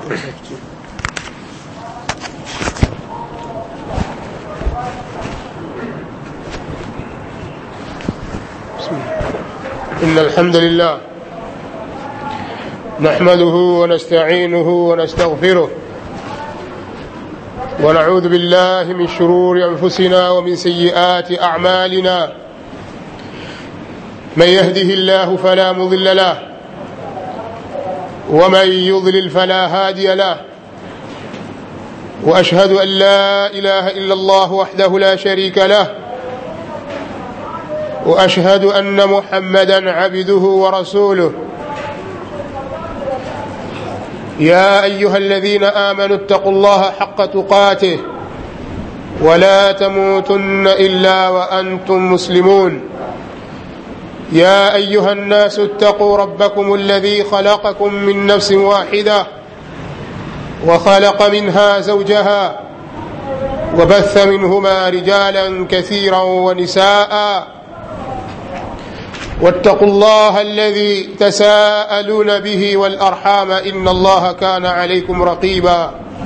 إن الحمد لله نحمده ونستعينه ونستغفره ونعوذ بالله من شرور أنفسنا ومن سيئات أعمالنا من يهده الله فلا مضل له ومن يضلل فلا هادي له وأشهد أن لا إله إلا الله وحده لا شريك له واشهد ان محمدا عبده ورسوله يا ايها الذين امنوا اتقوا الله حق تقاته ولا تموتن الا وانتم مسلمون يا ايها الناس اتقوا ربكم الذي خلقكم من نفس واحده وخلق منها زوجها وبث منهما رجالا كثيرا ونساء واتقوا الله الذي تساءلون به والارحام ان الله كان عليكم رقيبا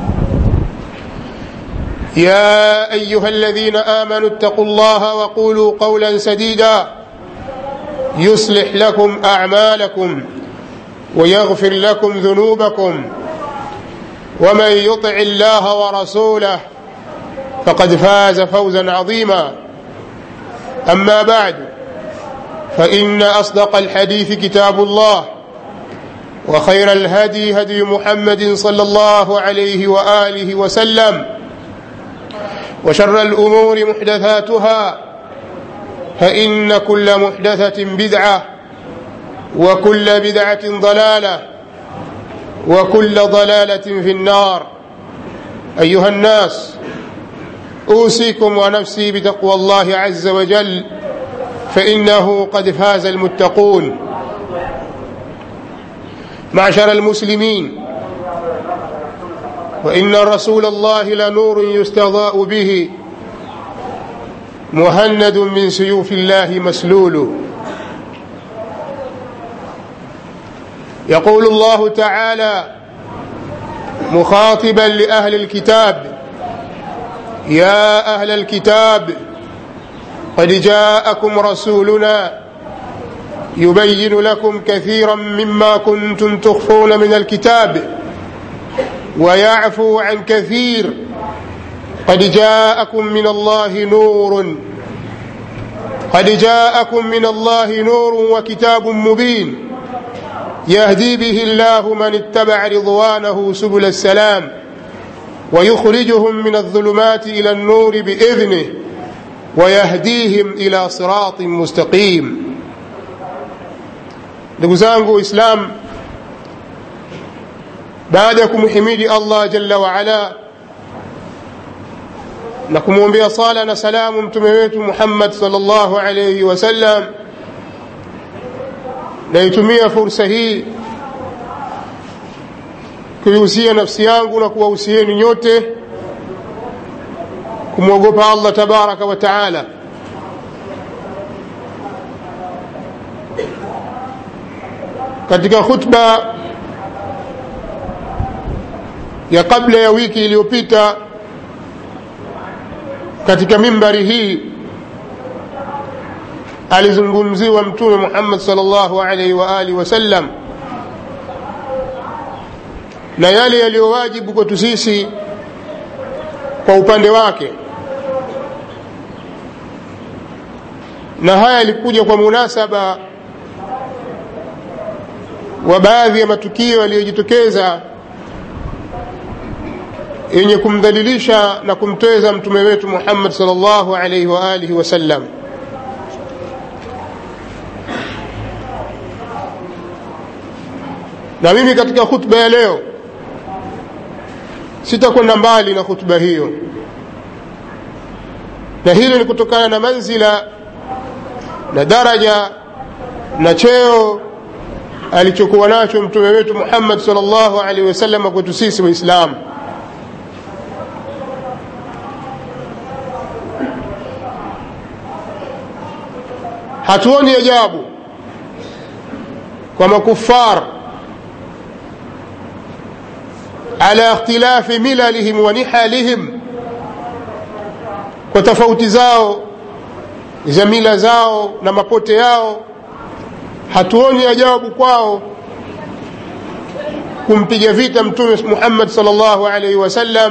يا ايها الذين امنوا اتقوا الله وقولوا قولا سديدا يصلح لكم اعمالكم ويغفر لكم ذنوبكم ومن يطع الله ورسوله فقد فاز فوزا عظيما اما بعد فإن أصدق الحديث كتاب الله وخير الهدي هدي محمد صلى الله عليه وآله وسلم وشر الأمور محدثاتها فإن كل محدثة بدعة وكل بدعة ضلالة وكل ضلالة في النار أيها الناس أوصيكم ونفسي بتقوى الله عز وجل فإنه قد فاز المتقون معشر المسلمين وإن رسول الله لنور يستضاء به مهند من سيوف الله مسلول يقول الله تعالى مخاطبا لأهل الكتاب يا أهل الكتاب قد جاءكم رسولنا يبين لكم كثيرا مما كنتم تخفون من الكتاب ويعفو عن كثير قد جاءكم من الله نور قد جاءكم من الله نور وكتاب مبين يهدي به الله من اتبع رضوانه سبل السلام ويخرجهم من الظلمات الى النور باذنه ويهديهم ila siratin mustaqim ndugu zangu waislam baada ya kumhimidi allah jalla waala na kumwombea sala na salamu mtume wetu muhammad salllahu alaihi wasallam naitumia fursa hii kuihusia nafsi yangu na kuwahusieni nyote kumwogopa allah tabaraka wa taala katika khutba ya kabla ya wiki iliyopita katika mimbari hii alizungumziwa mtume muhammad salllahu alaihi wa alihi wasallam na yale yaliyowajibu kwetu sisi kwa upande wake na haya yalikuja kwa munasaba wa baadhi ya matukio yaliyojitokeza yenye kumdhalilisha na kumtweza mtume wetu Muhammad sallallahu alaihi wa alihi wasallam. Na mimi katika khutba ya leo sitakwenda mbali na khutba hiyo, na hilo ni kutokana na manzila na daraja na cheo alichokuwa nacho mtume wetu Muhammad sallallahu alaihi wasallam kwetu sisi Waislamu. Hatuoni ajabu kwa makufar ala ikhtilafi milalihim wa nihalihim kwa tofauti zao za mila zao na mapote yao hatuoni ajabu kwao kumpiga vita mtume Muhammad sallallahu alaihi wasallam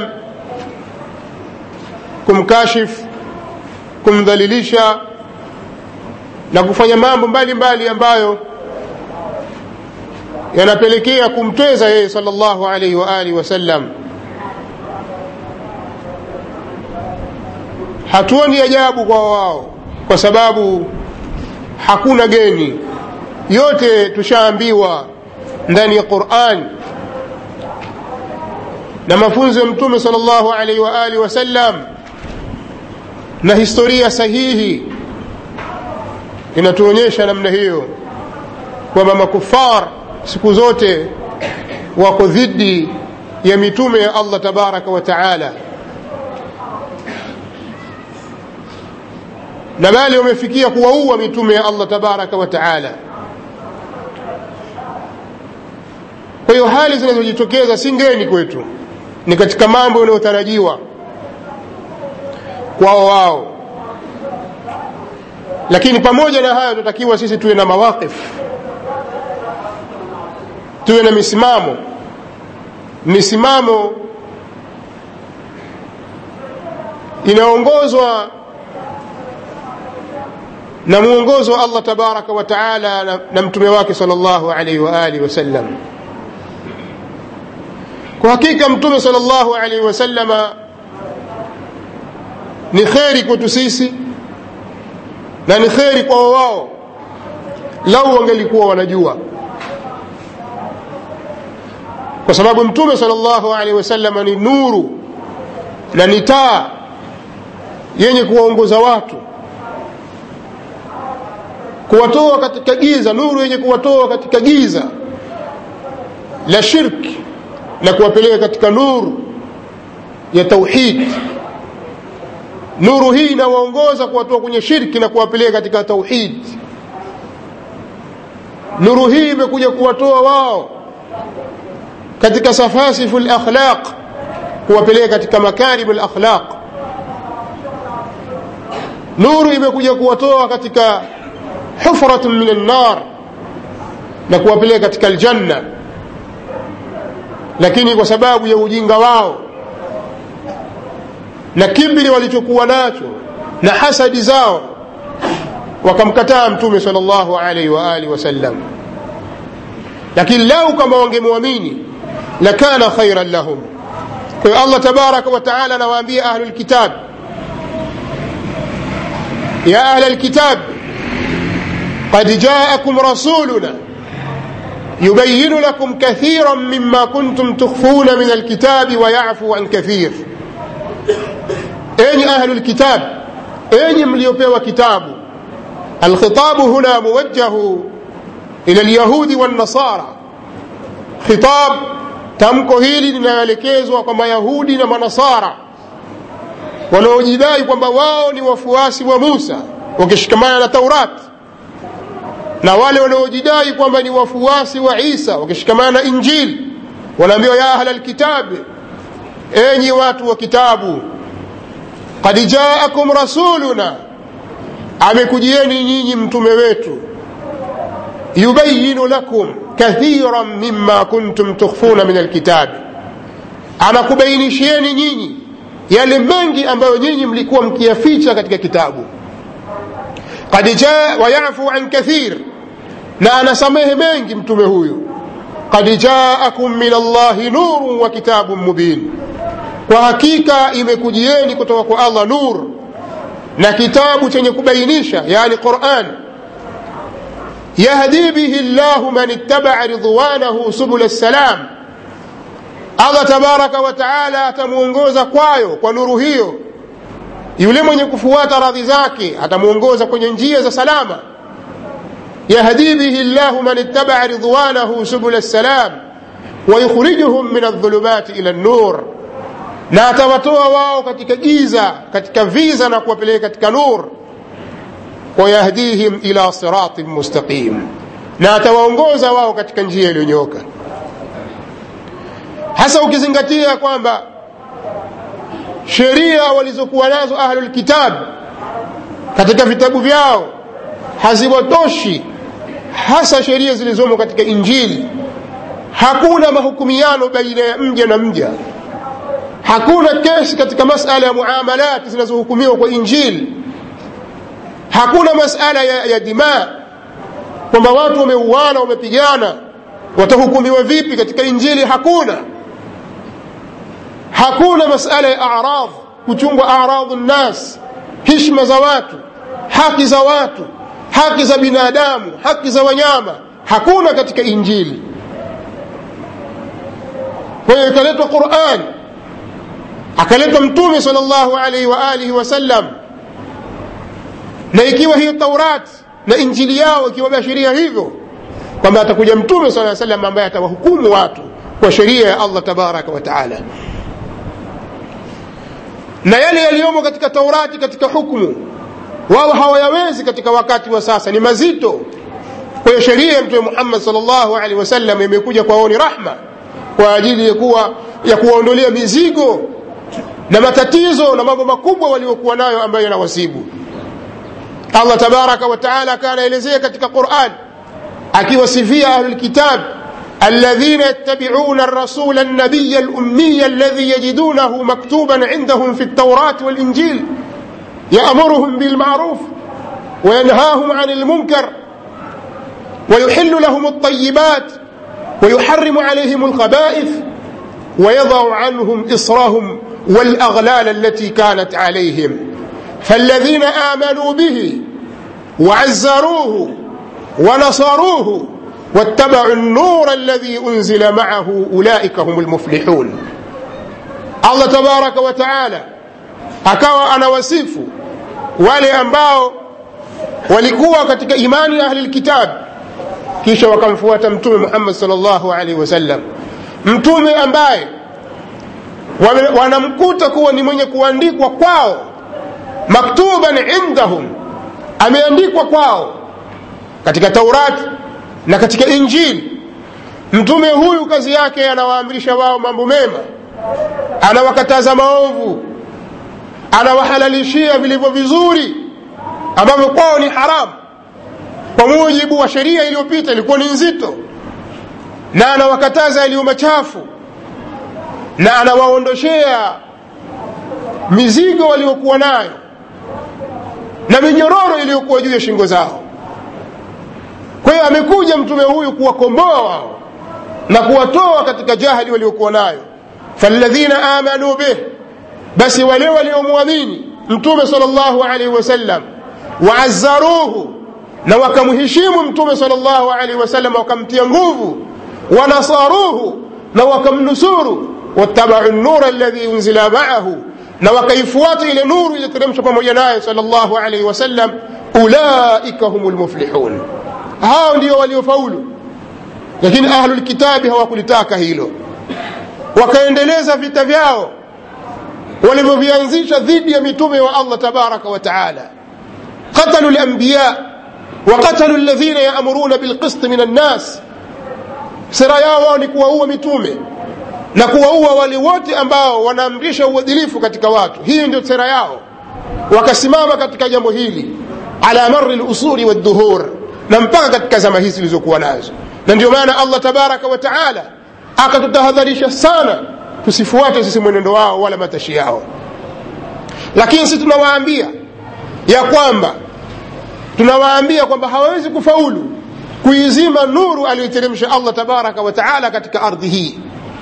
kumkashif kumdhalilisha na kufanya mambo mbalimbali ambayo yanapelekea kumtweza yeye sallallahu alaihi wa alihi wasallam hatuoni ajabu kwa wao kwa sababu hakuna geni yote tushaambiwa ndani ya Qur'an na mafunzo ya mtume sallallahu alaihi wa alihi wasallam na historia sahihi inatuonyesha namna hiyo kwamba makufar siku zote wako dhidi ya mitume ya Allah tabaraka wa taala na bali wamefikia kuwaua mitume ya Allah tabaraka wa taala kwa hiyo hali zinazojitokeza si ngeni kwetu ni katika mambo yanayotarajiwa kwao wao lakini pamoja na hayo tunatakiwa sisi tuwe na mawaqif tuwe na misimamo misimamo inaongozwa na mwongozo wa Allah tabaraka wa taala na, na mtume wake sallallahu alaihi wa alihi wasallam kwa hakika mtume sallallahu alaihi wasallama ni kheri kwetu sisi na ni kheri kwa wao lau wangelikuwa wanajua kwa sababu mtume sallallahu alaihi wasallama ni nuru na ni taa yenye kuwaongoza watu kuwatoa katika giza nuru yenye kuwatoa katika giza la shirki na kuwapeleka katika nuru ya tauhid nuru hii inawaongoza kuwatoa kwenye shirki na kuwapeleka katika tauhid nuru hii imekuja kuwatoa wao katika safasifu lakhlaq kuwapeleka katika makarimu lakhlaq nuru imekuja kuwatoa katika hufratun min annar na kuwapeleka katika aljanna lakini kwa sababu ya ujinga wao na kibri walichokuwa nacho na hasadi zao wakamkataa mtume sallallahu alaihi wa alihi wasallam lakini lau kama wangemwamini lakana khairan lahum kwa hiyo allah tabaraka wa taala anawaambia ahlul kitab ya ahla lkitab قد جاءكم رسولنا يبين لكم كثيرا مما كنتم تخفون من الكتاب ويعفو عن كثير أين أهل الكتاب أين مليوبيو كتاب الخطاب هنا موجه إلى اليهود والنصارى خطاب tamko hili linaelekezwa kwa mayahudi na manasara wanaojidai kwamba wao ni wafuasi wa musa wakishikamana na taurati na wale wanaojidai kwamba ni wafuasi wa isa wakishikamana na injili wanaambiwa ya ahla lkitabi enyi watu wa kitabu kad jaakum rasuluna amekujieni nyinyi mtume wetu yubayinu lakum kathiran mima kuntum tukhfuna min alkitabi anakubainishieni nyinyi yale mengi ambayo nyinyi mlikuwa mkiyaficha katika kitabu qad jaa wayafu an kathir na anasamehe mengi mtume huyu qad jaakum min allahi nurun wa kitabun mubin kwa hakika imekujieni kutoka kwa allah nur na kitabu chenye kubainisha yani quran yahdi bihi llahu man ittabaa ridwanahu subula salam allah tabaraka wa taala atamwongoza kwayo kwa nuru hiyo yule mwenye kufuata radhi zake atamwongoza kwenye njia za salama yahdi bihi llahu man ittabaa ridwanahu subula salam wayukhrijuhum min aldhulumati ila nnur na atawatoa wao katika giza katika viza na kuwapeleka katika nur wayahdihim ila siratin mustaqim na atawaongoza wao katika njia iliyonyooka hasa ukizingatia kwamba sheria walizokuwa nazo ahlulkitab katika vitabu vyao haziwatoshi hasa sheria zilizomo katika injili hakuna mahukumiano baina ya mja na mja hakuna kesi katika masala ya muamalat zinazohukumiwa kwa injili hakuna masala ya, ya dimaa kwamba watu wameuana wamepigana watahukumiwa vipi katika injili hakuna hakuna masala ya aradh kuchungwa aradhu nnas hishma za watu haki za watu haki za binadamu haki za wanyama hakuna katika injili kwa hiyo ikaletwa quran akaletwa mtume sal llahu alaihi wa alihi wasallam na ikiwa hiyo taurat na injili yao ikiwabashiria hivyo kwamba atakuja mtume saa salam ambaye atawahukumu watu kwa sheria ya allah tabaraka wa taala na yale yaliyomo katika taurati katika hukmu wao hawayawezi katika wakati wa sasa ni mazito kwa hiyo sheria ya mtume muhammad salllahu alehi wasallam imekuja kwao ni rahma kwa ajili ya kuwa ya kuwaondolea mizigo na matatizo na mambo makubwa waliokuwa nayo ambayo yanawasibu allah tabaraka wa taala akawa anaelezea katika quran akiwasifia ahlulkitab الذين يتبعون الرسول النبي الأمي الذي يجدونه مكتوبا عندهم في التوراة والإنجيل يأمرهم بالمعروف وينهاهم عن المنكر ويحل لهم الطيبات ويحرم عليهم الخبائث ويضع عنهم إصرهم والأغلال التي كانت عليهم فالذين آمنوا به وعزروه ونصروه واتبعوا النور الذي أنزل معه أولئك هم المفلحون الله تبارك وتعالى akawa anawasifu wale ambao walikuwa katika imani ya ahli lkitab kisha wakamfuata mtume muhammad salllahu alaihi wasallam mtume ambaye wanamkuta kuwa ni mwenye kuandikwa kwao maktuban indahum ameandikwa kwao katika taurati na katika injili mtume huyu kazi yake anawaamrisha wao mambo mema anawakataza maovu anawahalalishia vilivyo vizuri ambavyo kwao ni haramu kwa mujibu wa sheria iliyopita ilikuwa ni nzito na anawakataza yaliyo machafu na anawaondoshea mizigo waliokuwa nayo na minyororo iliyokuwa juu ya shingo zao kwa hiyo amekuja mtume huyu kuwakomboa wao na kuwatoa katika jahili waliokuwa nayo faladhina amanu bih basi wale waliomwamini mtume sal llahu alaihi wasallam waazzaruhu na wakamheshimu mtume sal llahu alaihi wasallam wakamtia nguvu wanasaruhu na wakamnusuru wattabau nura alladhi unzila maahu na wakaifuata ile nuru iliyoteremshwa pamoja naye sal llahu alaihi wasallam ulaika hum lmuflihun hao ndio waliofaulu lakini ahlulkitabi hawakulitaka hilo wakaendeleza vita vyao walivyovianzisha dhidi ya mitume wa allah tabaraka wa taala qatalu lambiya waqatalu ladhina yaamuruna bilqisti min annas sera yao wao ni kuwaua mitume na kuwaua wale wote ambao wanaamrisha uadilifu katika watu hii ndio sera yao wakasimama katika jambo hili ala mari lusuli wadduhur na mpaka katika zama hizi zilizokuwa nazo na ndio maana allah tabaraka wa taala akatutahadharisha sana tusifuate sisi mwenendo wao wala matashi yao lakini sisi tunawaambia ya kwamba tunawaambia kwamba hawawezi kufaulu kuizima nuru aliyoteremsha allah tabaraka wa taala katika ardhi hii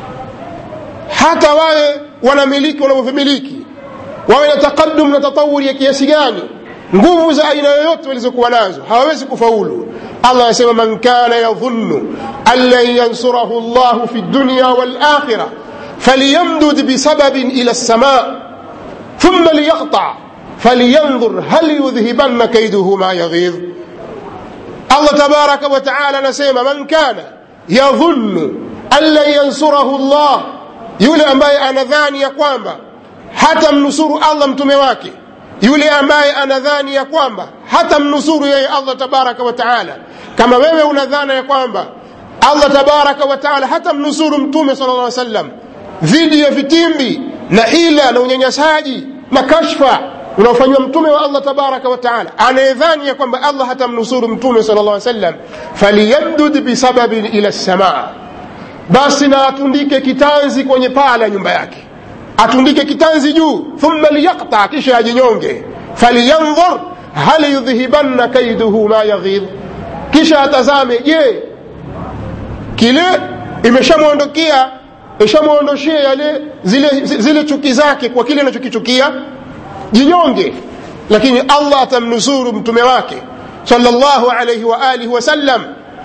hata wawe wanamiliki wanavyomiliki wawe na taqadum na tatawuri ya kiasi gani nguvu za aina yoyote walizokuwa nazo hawawezi kufaulu allah anasema man kana yadhunnu an lan yansurahu llahu fi dunya walakhira فليمدد بسبب إلى السماء ثم ليقطع فلينظر هل يذهبن كيده ما يغيظ الله تبارك وتعالى نسيم من كان يظن أن لن ينصره الله yule ambaye anadhani ya kwamba hata mnusuru allah mtume wake yule ambaye anadhani ya kwamba hata mnusuru yeye allah tabaraka wa taala kama wewe unadhana ya kwamba allah tabaraka wa taala hata mnusuru mtume sala lla sallam dhidi ya vitimbi na hila na unyanyasaji na kashfa unaofanywa mtume wa allah tabaraka wa taala anayedhani ya kwamba allah hatamnusuru mtume sala llah sallam faliyamdud bisababin ila lsamaa basi na atundike kitanzi kwenye paa la nyumba yake atundike kitanzi juu thumma liyaqta kisha ajinyonge faliyandhur hal yudhhibanna kaiduhu ma yaghidh kisha atazame je kile imeshamwondokea ishamwondoshea yale zile, zile chuki zake kwa kile anachokichukia jinyonge lakini allah atamnusuru mtume wake salllahu alaihi wa alihi wasallam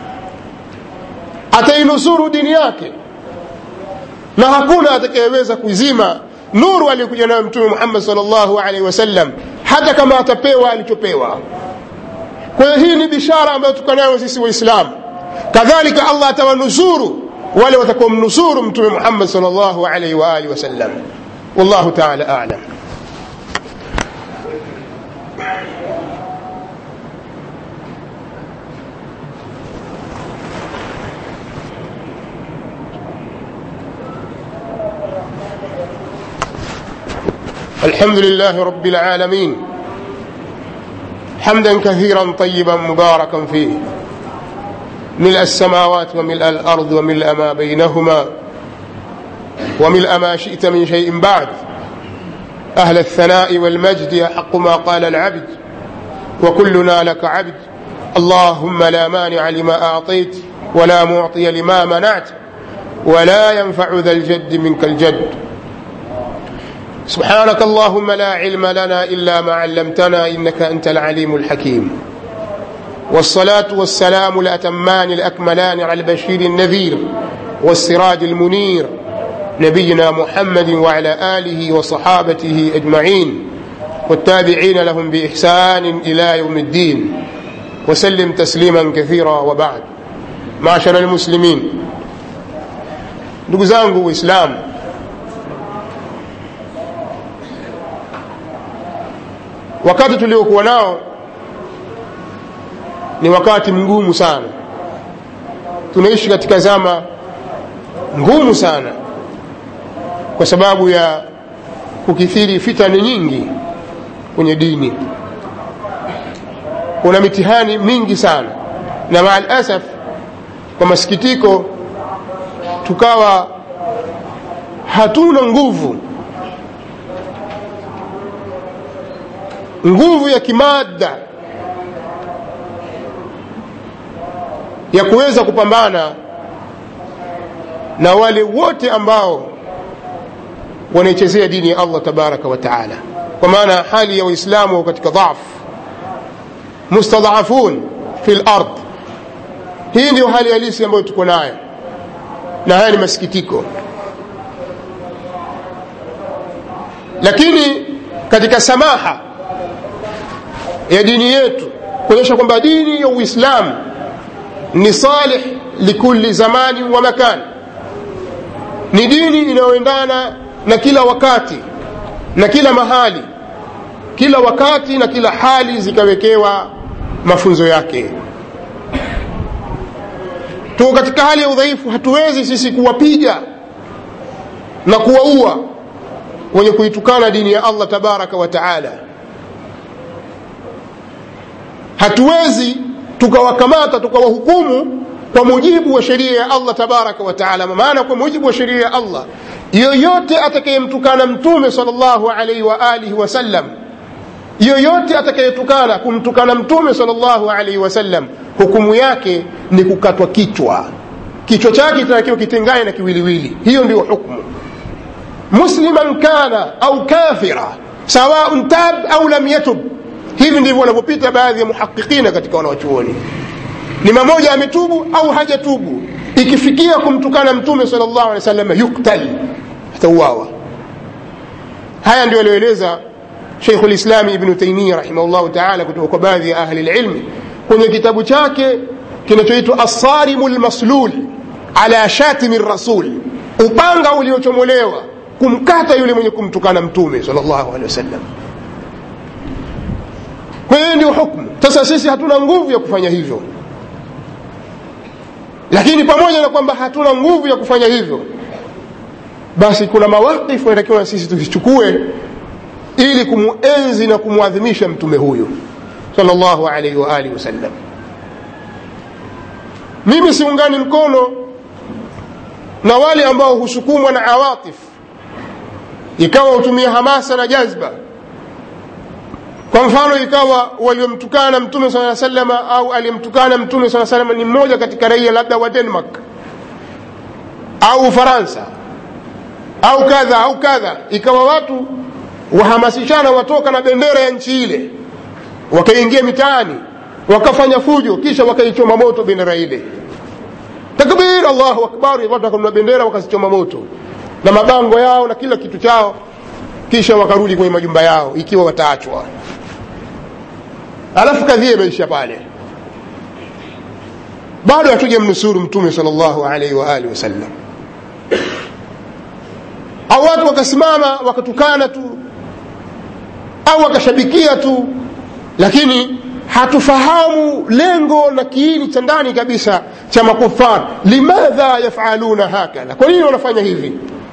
atainusuru dini yake na hakuna atakayeweza kuzima nuru aliyokuja nayo mtume muhammad salllahu alaihi wasallam hata kama atapewa alichopewa kwa hiyo hii ni bishara ambayo tuko nayo sisi waislamu kadhalika allah atawanusuru wale watakaomnusuru mtume muhammad salllahu alaihi wa alihi wasallam wallahu taala alam الحمد لله رب العالمين حمدا كثيرا طيبا مباركا فيه ملء السماوات وملء الارض وملء ما بينهما وملء ما شئت من شيء بعد اهل الثناء والمجد احق ما قال العبد وكلنا لك عبد اللهم لا مانع لما اعطيت ولا معطي لما منعت ولا ينفع ذا الجد منك الجد سبحانك اللهم لا علم لنا الا ما علمتنا انك انت العليم الحكيم والصلاه والسلام الاتمان الاكملان على البشير النذير والسراج المنير نبينا محمد وعلى اله وصحابته اجمعين والتابعين لهم باحسان الى يوم الدين وسلم تسليما كثيرا وبعد معشر المسلمين ndugu zangu waislamu wakati tuliokuwa nao ni wakati mgumu sana tunaishi katika zama ngumu sana kwa sababu ya kukithiri fitani nyingi kwenye dini kuna mitihani mingi sana na maa lasaf kwa masikitiko tukawa hatuna nguvu nguvu ya kimaada ya kuweza kupambana na wale wote ambao wanaichezea dini ya allah tabaraka wa taala kwa maana hali ya waislamu wako katika dhaf mustadhafun fi lard hii ndio hali halisi ambayo tuko nayo na haya ni masikitiko lakini katika samaha ya dini yetu kuonyesha kwamba dini ya uislamu ni salih likuli zamani wa makani ni dini inayoendana na kila wakati na kila mahali kila wakati na kila hali zikawekewa mafunzo yake tuko katika hali ya udhaifu hatuwezi sisi kuwapiga na kuwaua wenye kuitukana dini ya allah tabaraka wa taala hatuwezi tukawakamata tukawahukumu kwa mujibu wa sheria ya allah tabaraka wa taala maana kwa mujibu wa sheria ya allah yoyote atakayemtukana mtume sal llahu alaihi wa alihi wasallam yoyote atakayetukana kumtukana mtume sal llahu alaihi wasallam hukumu yake ni kukatwa kichwa kichwa chake kitakiwa kitengane na kiwiliwili hiyo ndio hukmu musliman kana au kafira sawaun tab au lam yatub hivi ndivyo wanavyopita baadhi ya muhaqiqina katika wanawachuoni ni mamoja ametubu au hajatubu ikifikia kumtukana mtume sal llahu alehi wasallam yuktal atauawa haya ndio alioeleza sheikhu lislami ibnu taimia rahimahullahu taala kutoka kwa baadhi ya ahli lilmi kwenye kitabu chake kinachoitwa assarimu lmaslul ala shatimi rasul upanga uliochomolewa kumkata yule mwenye kumtukana mtume sal llahu alehi wasallam kwa hiyo ndio hukmu sasa sisi hatuna nguvu ya kufanya hivyo lakini pamoja na kwamba hatuna nguvu ya kufanya hivyo basi kuna mawakifu yanatakiwa sisi tuzichukue ili kumuenzi na kumwadhimisha mtume huyu sallallahu alaihi wa alihi wasallam mimi siungani mkono na wale ambao husukumwa na awatif ikawa hutumia hamasa na jazba kwa mfano ikawa waliomtukana mtume saa salama au aliyemtukana mtume saa salama ni mmoja katika raia labda wa denmark au ufaransa au kadha au kadha ikawa watu wahamasishana watoka na bendera ya nchi ile wakaingia mitaani wakafanya fujo kisha wakaichoma moto bendera ile takbir allahu akbar watu wakanunua bendera wakazichoma moto na mabango yao na kila kitu chao kisha wakarudi kwenye majumba yao ikiwa wataachwa alafu kadhia imeisha pale bado hatuja mnusuru mtume sal llahu alaihi waalihi wasallam au watu wakasimama wakatukana tu au wakashabikia tu lakini hatufahamu lengo na kiini cha ndani kabisa cha makufar limadha yafaluna hakadha kwa nini wanafanya hivi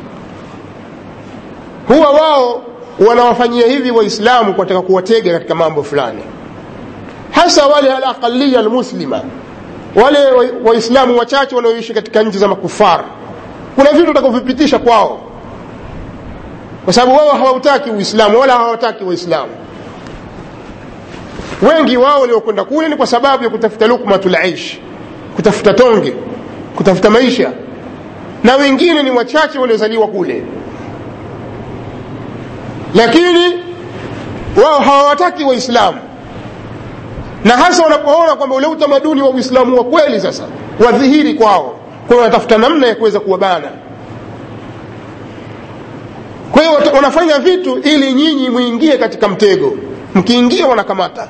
huwa wao wanawafanyia hivi waislamu kwataka kuwatega katika mambo fulani hasa wale alaqaliya almuslima wale waislamu wachache wanaoishi katika nchi za makufar kuna vitu watakavyovipitisha kwao kwa sababu wao hawautaki uislamu wala hawataki waislamu wengi wao waliokwenda kule ni kwa sababu ya kutafuta lukmatul aish kutafuta tonge kutafuta maisha na wengine ni wachache waliozaliwa kule lakini wao hawawataki waislamu na hasa wanapoona kwamba ule utamaduni wa uislamu wa kweli sasa wadhihiri kwao kwa wanatafuta namna ya kuweza kuwabana kwa hiyo wanafanya vitu ili nyinyi mwingie katika mtego mkiingia wanakamata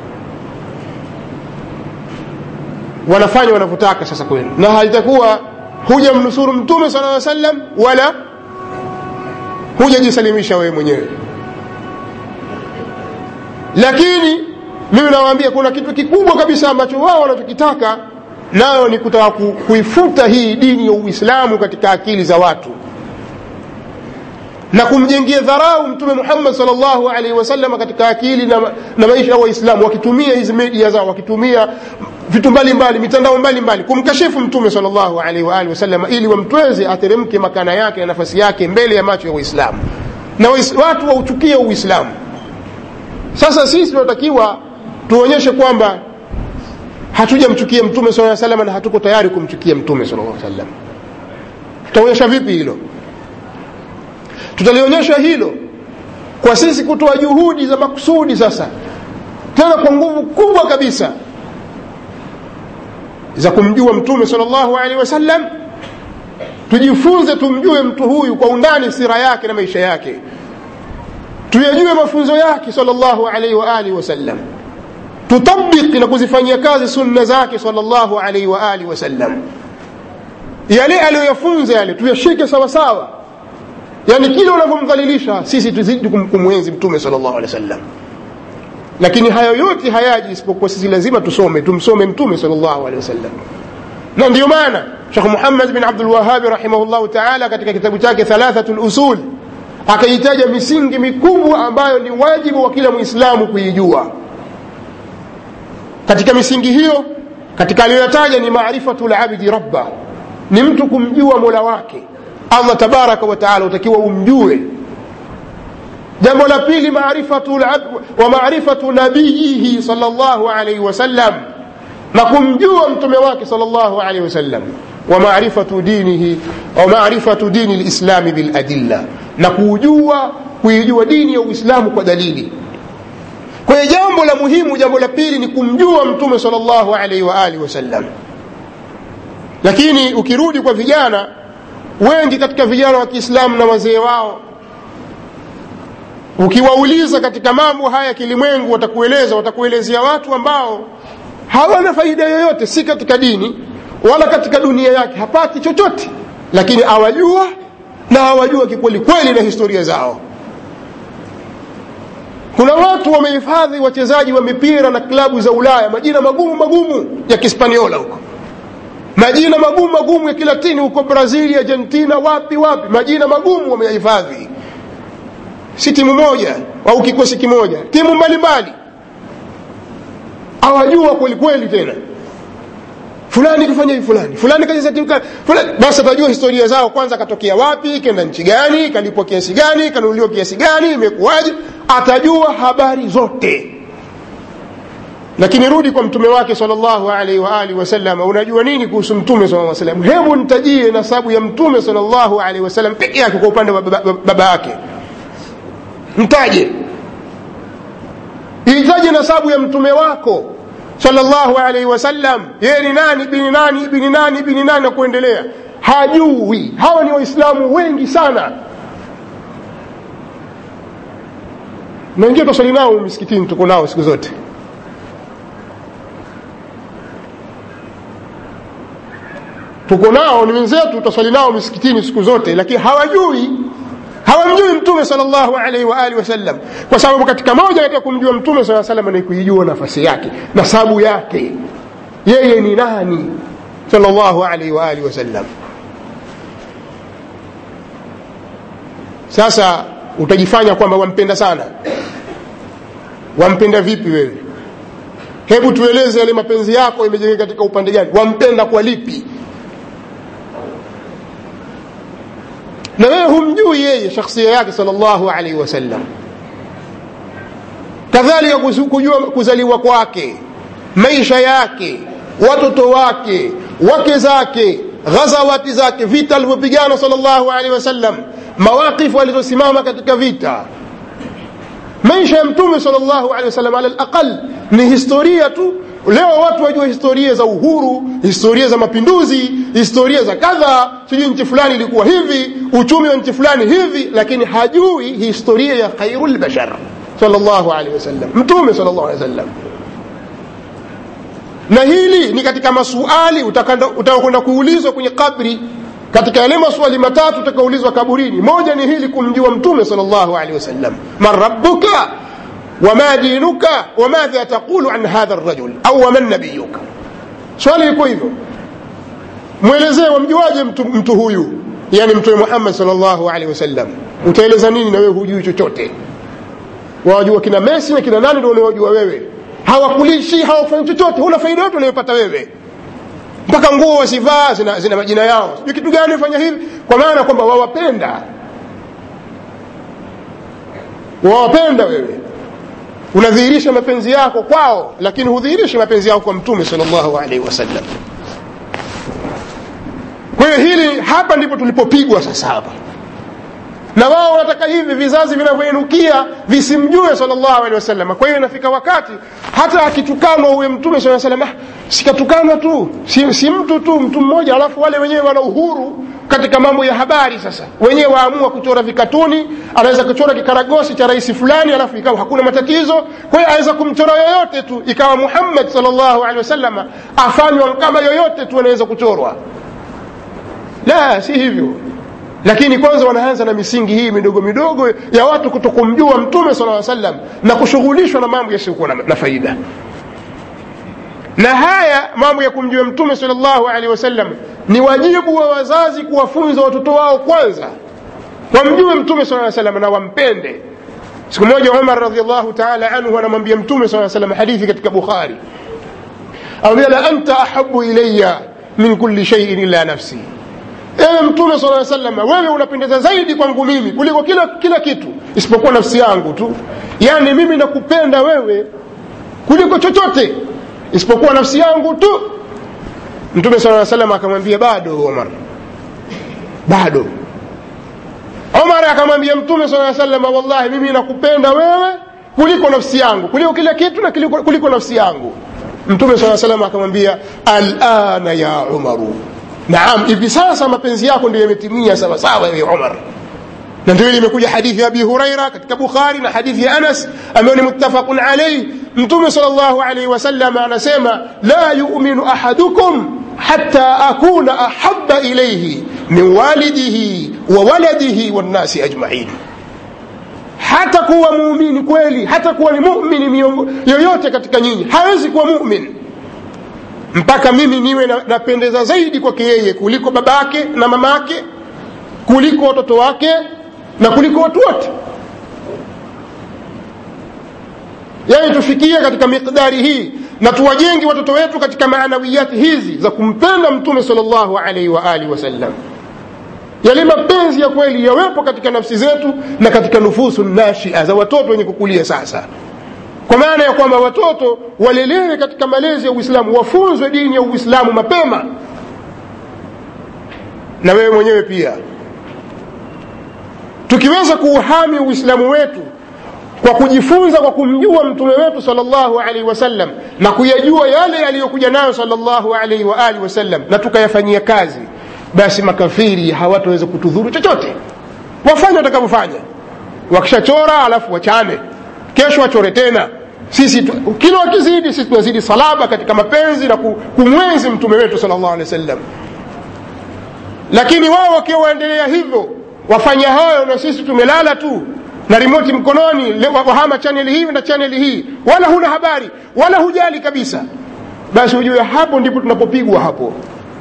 wanafanya wanavyotaka sasa kwenu na halitakuwa huja mnusuru mtume sala aa sallam wala hujajisalimisha wewe mwenyewe lakini mimi nawaambia kuna kitu kikubwa kabisa ambacho wao wanachokitaka nayo ni kutaka ku, kuifuta hii dini ya uislamu katika akili za watu na kumjengia dharau mtume muhammad salllahu alaihi wasallam katika akili na, na maisha ya waislamu wakitumia hizi media zao wakitumia vitu mbalimbali mitandao mbalimbali kumkashifu mtume salllahu alaihi waalihi wasallam ili wamtweze ateremke makana yake na nafasi yake mbele ya macho ya waislamu na watu wauchukie uislamu sasa sisi tunatakiwa tuonyeshe kwamba hatujamchukia mtume saa salama na hatuko tayari kumchukia mtume sala lla sallam tutaonyesha vipi hilo tutalionyesha hilo kwa sisi kutoa juhudi za makusudi sasa tena kwa nguvu kubwa kabisa za kumjua mtume sal llahu alehi wasallam tujifunze tumjue mtu huyu kwa undani sira yake na maisha yake tuyajue mafunzo yake sal llahu alaihi waalihi wasallam tutabiki na kuzifanyia kazi sunna zake sal llahu alaihi waalihi wasallam yale aliyoyafunza yale tuyashike sawasawa yani kile unavyomdhalilisha sisi tuzidi kumwenzi mtume sal llahu alehi wasallam lakini hayo yote hayaji isipokuwa sisi lazima tusome tumsome mtume sal llahu alehi wasallam na ndiyo maana shekh muhammad bin abdulwahabi rahimahullahu taala katika kitabu chake thalathatu lusul akaitaja misingi mikubwa ambayo ni wajibu wa kila mwislamu kuijua katika misingi hiyo katika aliyoyataja ni marifatu labdi rabba ni mtu kumjua mola wake allah tabaraka wataala utakiwa umjue jambo la pili marifatu wa marifatu nabiyihi sal llahu alaihi wasallam na kumjua mtume wake sal llahu alaihi wasallam wa marifatu dinihi wa marifatu dini lislami biladilla na kuujua kuijua dini ya uislamu kwa dalili kwa hiyo jambo la muhimu jambo la pili ni kumjua mtume sal llahu alaihi waalihi wasallam lakini ukirudi kwa vijana wengi katika vijana wa kiislamu na wazee wao ukiwauliza katika mambo haya kilimwengu watakueleza watakuelezea watu ambao hawana faida yoyote si katika dini wala katika dunia yake hapati chochote lakini awajua na awajua kikweli kweli na historia zao kuna watu wamehifadhi wachezaji wa mipira na klabu za ulaya majina magumu magumu ya kispaniola huko majina magumu magumu ya kilatini huko brazili argentina wapi wapi majina magumu wameyahifadhi si timu moja au kikosi kimoja timu mbalimbali awajua kwelikweli tena fulani kufanya hivi fulani fulani kacheza timu fulani basi atajua historia zao kwanza katokea wapi kenda nchi gani kalipwa kiasi gani kanunuliwa kiasi gani imekuwaje atajua habari zote lakini rudi kwa mtume wake salllahu alaihi waalihi wasallam unajua nini kuhusu mtume saa salam hebu nitajie nasabu ya mtume salllahu alaihi wasallam peke yake kwa upande wa baba, baba yake mtaje itaje nasabu ya mtume wako sallallahu alaihi wasallam yeye ni nani bini nani bini nani bini nani na kuendelea hajui hawa ni waislamu wengi sana na wengine twaswali nao misikitini tuko nao siku zote tuko nao ni wenzetu tutaswali nao misikitini siku zote lakini hawajui hawamjui mtume salllahu alaihi waalihi wasallam kwa sababu katika moja katika kumjua mtume saa salam ni kuijua nafasi yake nasabu yake yeye ni nani salllahu alaihi waalihi wasallam sasa utajifanya kwamba wampenda sana wampenda vipi wewe hebu tueleze yale mapenzi yako imejengeka katika upande gani wampenda kwa lipi na wewe humjui yeye shakhsia yake salllahu alaihi wasallam kadhalika kujua kuzaliwa kwake maisha yake watoto wake wake zake ghazawati zake vita alivyopigana salllahu alaihi wasallam mawaqifu alizosimama katika vita maisha ya mtume salllahu alehi wasallam ala laqal ni historia tu leo watu wajua historia za uhuru historia za mapinduzi historia za kadha sijui nchi fulani ilikuwa hivi uchumi wa nchi fulani hivi lakini hajui historia ya khairu lbashar salllahu alehi wasallam mtume salllahu alehi wasallam na hili ni katika masuali utakwenda kuulizwa kwenye kabri katika yale maswali matatu utakaulizwa kaburini moja ni hili kumjua mtume salllahu alehi wasallam man rabbuka wama dinuka wamadha taqulu an hadha rajul au waman nabiyuka swali liko hivyo mwelezee wamjuaje mtu, mtu huyu yani mtume muhammad salllahu alehi wasallam utaeleza nini na wewe hujui chochote wawajua kina mesi na kina nani ndo unawajua wewe hawakulishi hawakufanyi chochote huna faida yote unayopata wewe mpaka nguo wasivaa zina, zina majina yao sijui kitu gani fanya hivi kwa maana kwamba wawapenda wawapenda wewe unadhihirisha mapenzi yako kwao lakini hudhihirishi mapenzi yako kwa mtume salllahu alaihi wasallam kwa hiyo hili hapa ndipo tulipopigwa sasa hapa na wao wanataka hivi vizazi vinavyoinukia visimjue salllahu alehi wasallam kwa hiyo inafika wakati hata akitukanwa huyo mtume saa salam ah, sikatukanwa tu si, si mtu tu mtu mmoja alafu wale wenyewe wana uhuru katika mambo ya habari sasa wenyewe waamua kuchora vikatuni anaweza kuchora kikaragosi cha rais fulani alafu ikawa hakuna matatizo kwa hiyo aweza kumchora yoyote tu ikawa muhammad salllahu alehi wasallam afanywa kama yoyote tu anaweza kuchorwa la si hivyo lakini kwanza wanaanza na misingi hii midogo midogo ya watu kutokumjua mtume sala salam na kushughulishwa na mambo yasiyokuwa na, na faida na haya mambo ya kumjua mtume salllahu alehi wasallam ni wajibu wa wazazi kuwafunza watoto wao kwanza wamjue mtume saa salam na wampende siku moja umar radiallahu taala anhu anamwambia mtume saa salam hadithi katika bukhari amwambia la anta ahabu ilaya min kuli shaiin illa nafsi ewe mtume sala salam wewe unapendeza zaidi kwangu mimi kuliko kila kila kitu isipokuwa nafsi yangu tu yaani mimi nakupenda wewe kuliko chochote isipokuwa nafsi yangu tu mtume saa salam akamwambia bado omar bado omar akamwambia mtume saa salam wallahi mimi nakupenda wewe kuliko nafsi yangu kuliko kila kitu na kuliko, kuliko nafsi yangu mtume saa salam akamwambia alana ya umaru naam hivi sasa mapenzi yako ndio yametimia sawasawa ewe umar na ndio imekuja hadithi ya abi huraira katika bukhari na hadithi ya anas ambayo ni muttafaqun alaih mtume sal llahu alaihi wasallam anasema la yuminu ahadukum hata akuna ahaba ilaihi min walidihi wa waladihi wannasi ajmain hata kuwa muumini kweli hata kuwa ni mumini yoyote katika nyinyi hawezi kuwa mumin mpaka mimi niwe na- napendeza zaidi kwake yeye kuliko baba yake na mama yake kuliko watoto wake na kuliko watu wote yani tufikie katika miqdari hii na tuwajenge watoto wetu katika maanawiyati hizi za kumpenda mtume salllahu alaihi wa alihi wasallam yale mapenzi ya kweli yawepo katika nafsi zetu na katika nufusu nashia za watoto wenye kukulia sasa kwa maana ya kwamba watoto walelewe katika malezi ya uislamu wafunzwe dini ya uislamu mapema na wewe mwenyewe pia tukiweza kuuhami uislamu wetu kwa kujifunza kwa kumjua mtume wetu salllahu alaihi wasallam na kuyajua yale yaliyokuja nayo salllahu alaihi wa alihi wasallam na tukayafanyia kazi basi makafiri hawataweza kutudhuru chochote wafanye watakavyofanya wakishachora alafu wachane kesho wachore tena sisi tu- kila wakizidi sisi tunazidi salaba katika mapenzi na ku- kumwenzi mtume wetu salllahu alehi wasallam lakini wao wakiwa waendelea hivyo wafanya hayo na sisi tumelala tu na rimoti mkononi le- wa- wahama chaneli hii na chaneli hii wala huna habari wala hujali kabisa basi ujue hapo ndipo tunapopigwa hapo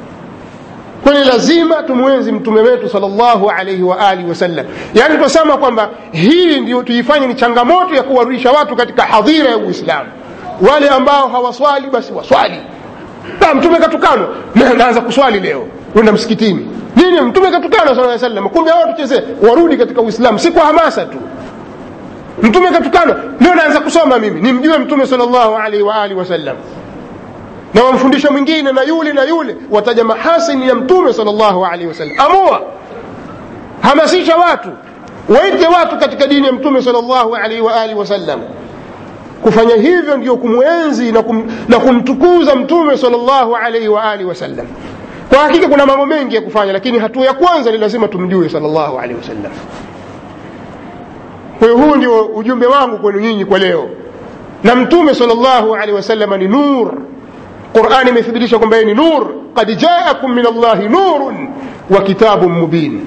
kwani lazima tumwenzi mtume wetu salllahu alaihi wa alihi wasallam yaani tunasema kwamba hii ndio tuifanye ni changamoto ya kuwarudisha watu katika hadhira ya uislamu wale ambao hawaswali basi waswali na mtume katukanwa na naanza kuswali leo kwenda msikitini nini mtume katukanwa sala salam kumbe hao tuchezee warudi katika uislamu si kwa hamasa tu mtume katukanwa leo naanza kusoma mimi nimjue mtume salllahu alaihi wa alihi wasallam na wamfundisha mwingine na yule na yule wataja mahasini ya mtume salllahu alaihi wasallam amua hamasisha watu waite watu katika dini ya mtume salllahu alaihi wa alihi wasallam kufanya hivyo ndio kumwenzi na, kum, na kumtukuza mtume salllahu alaihi wa alihi wasallam kwa hakika kuna mambo mengi ya kufanya lakini hatua ya kwanza ni lazima tumjue salllahu alaihi wasallam kwa hiyo huu ndio ujumbe wangu kwenu nyinyi kwa leo na mtume salllahu alaihi wasallam ni nur qurani imethibitisha kwamba yeye ni nur qad jaakum min allahi nurun wa kitabun mubin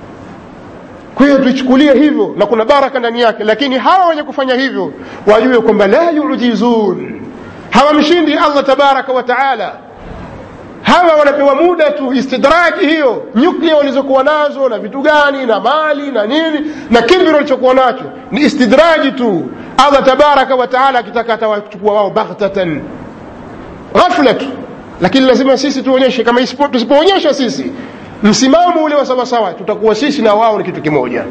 kwa hiyo tuichukulie hivyo na kuna baraka ndani yake lakini hawa wenye kufanya hivyo wajue kwamba la yujizun hawamshindi allah tabaraka wa taala hawa wanapewa muda tu istidraki hiyo nyuklia walizokuwa nazo na vitu gani na mali na nini na kibri walichokuwa nacho ni istidraji tu allah tabaraka wa taala akitaka atawachukua wao baghtatan ghafla tu lakini lazima sisi tuonyeshe kama isipo- tusipoonyesha sisi msimamo ule wa sawasawa tutakuwa sisi na wao ni kitu kimoja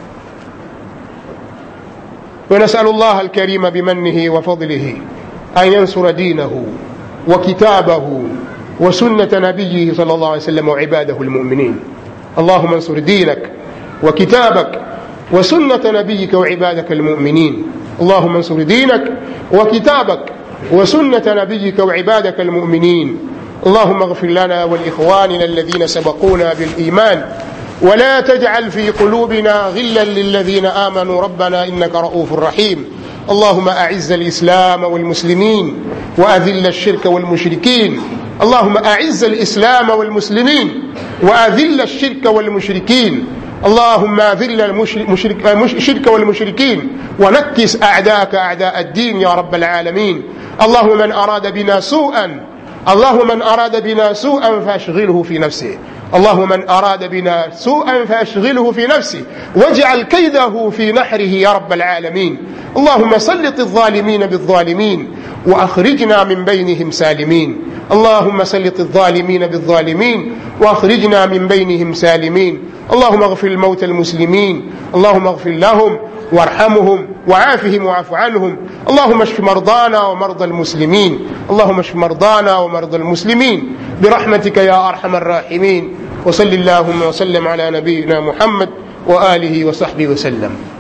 ونسأل الله الكريم بمنه وفضله أن ينصر دينه وكتابه وسنة نبيه صلى الله عليه وسلم وعباده المؤمنين اللهم انصر دينك وكتابك وسنة نبيك وعبادك المؤمنين اللهم انصر دينك وكتابك وسنة نبيك وعبادك المؤمنين اللهم اغفر لنا ولإخواننا الذين سبقونا بالإيمان ولا تجعل في قلوبنا غلا للذين آمنوا ربنا إنك رؤوف رحيم اللهم أعز الإسلام والمسلمين وأذل الشرك والمشركين اللهم أعز الإسلام والمسلمين وأذل الشرك والمشركين اللهم أذل الشرك والمشركين ونكس أعداءك أعداء الدين يا رب العالمين اللهم من أراد بنا سوءا اللهم من أراد بنا سوءا فأشغله في نفسه اللهم من أراد بنا سوءا فأشغله في نفسه واجعل كيده في نحره يا رب العالمين اللهم سلط الظالمين بالظالمين وأخرجنا من بينهم سالمين اللهم سلط الظالمين بالظالمين وأخرجنا من بينهم سالمين اللهم اغفر الموتى المسلمين اللهم اغفر لهم وارحمهم وعافهم واعف عنهم اللهم اشف مرضانا ومرضى المسلمين اللهم اشف مرضانا ومرضى المسلمين برحمتك يا ارحم الراحمين وصل اللهم وسلم على نبينا محمد واله وصحبه وسلم